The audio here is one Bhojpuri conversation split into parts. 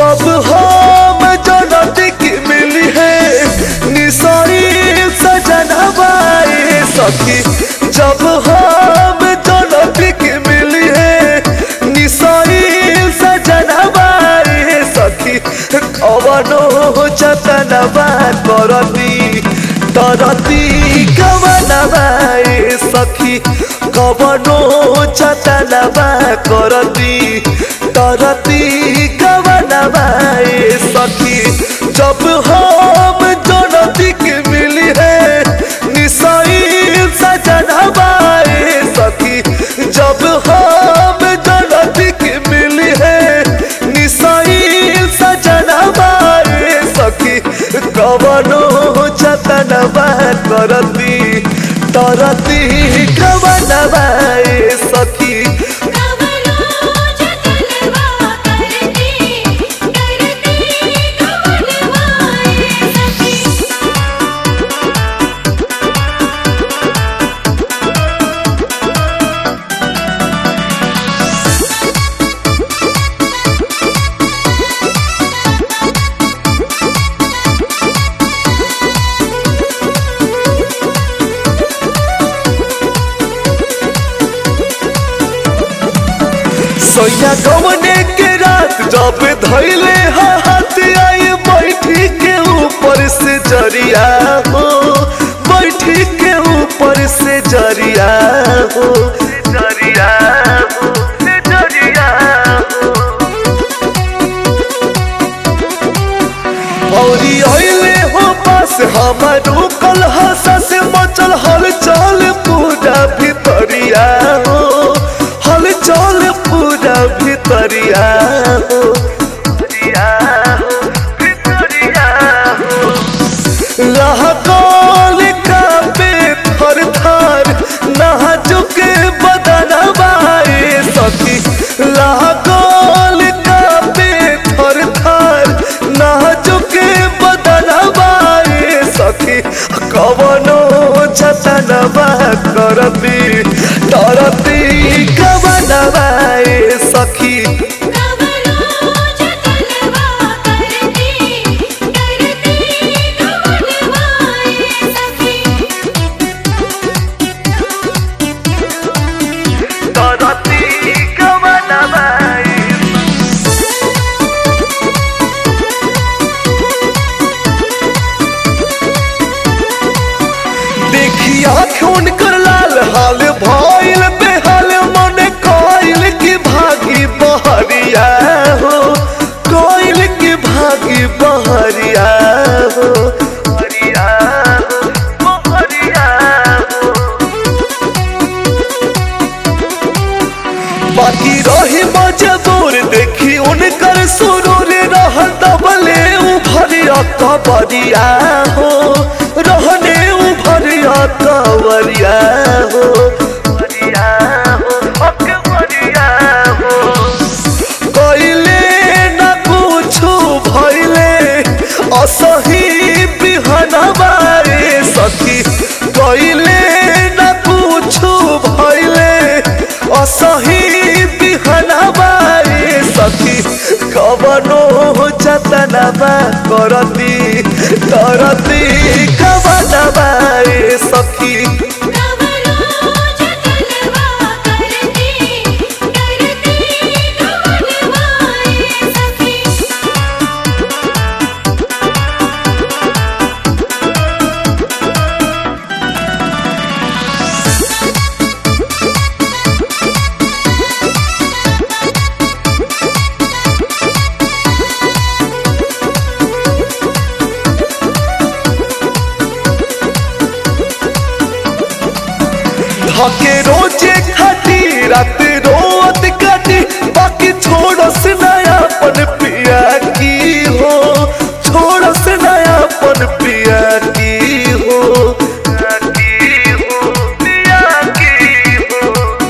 जब हम जनती की मिली है निसारी सजनवाए सखी जब हम जनती की मिली है निसारी सजनवाए सखी कवनो जतनवा करती तरती कवनवाए सखी कवनो जतनवा करती तरती कवनवाए सखी जब हम जनती के मिली है निसाई सजनवाए सखी जब हम जनती के मिली है निसाई सजनवाए सखी कवनो जतनवा करती तरती कवनवाए सखी कवनो जतनवा करती करती कवनवाए सखी सोया गवने के रात जब धैले हाथ आई बैठी के ऊपर से जरिया हो बैठी के ऊपर से जरिया हो जरिया हो जरिया हो औरी अइले हो पास हमर रुकल हंसा से मचल हलचल पूरा भितरिया हो हलचल पूरा भितरिया हो भितरिया हो, भितरिया हो। लहकल कापे थर थर नाजुके बदनवाए सखी लहकल कापे थर थर नाजुके बदनवाए सखी कवनो जतनवा करती डरती कवनवाए सखी कवनो जतनवा करती करती कवनवाए सखी डरती कवनवाए देखी आँख उनकर लाल हाल भइल बेहाल मन कइल की भागी बहरिया हो कइल की भागी बहरिया हो बहरिया हो, बहरिया हो। बाकी रही मजबूर देखी उनकर सुरूर रह दबले उभरिया कबरिया हो रहने उभरिया कवरिया हो बरिया हो, अकबरिया हो। कइले न कुछु भइले असही बिहनवाए सखी कइले न कुछु भइले असही बिहनवाए सखी कवनो जतनवा करती करती कवनवाए सखी कवनो जतनवा करती करती कवनवाए सखी धके रोजे खाटी रात रोत काटी बाकी छोड़स नयापन पिया की हो छोड़स नयापन पिया की हो की हो, पिया की हो।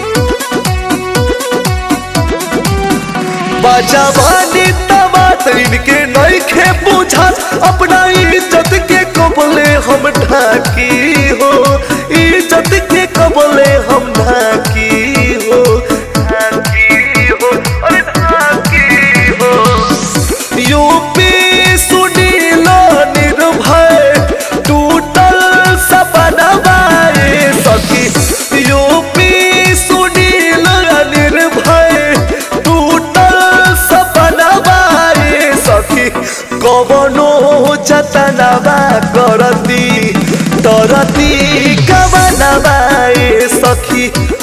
बाजावानी तबात इनके नइखे बुझा अपना इज्जत के कबले हम ढाकी हो इज्जत के कबले हम ढाकी हो ढाकी हो अरे ढाकी हो जतनवा करती तरती कवनवा ए सखी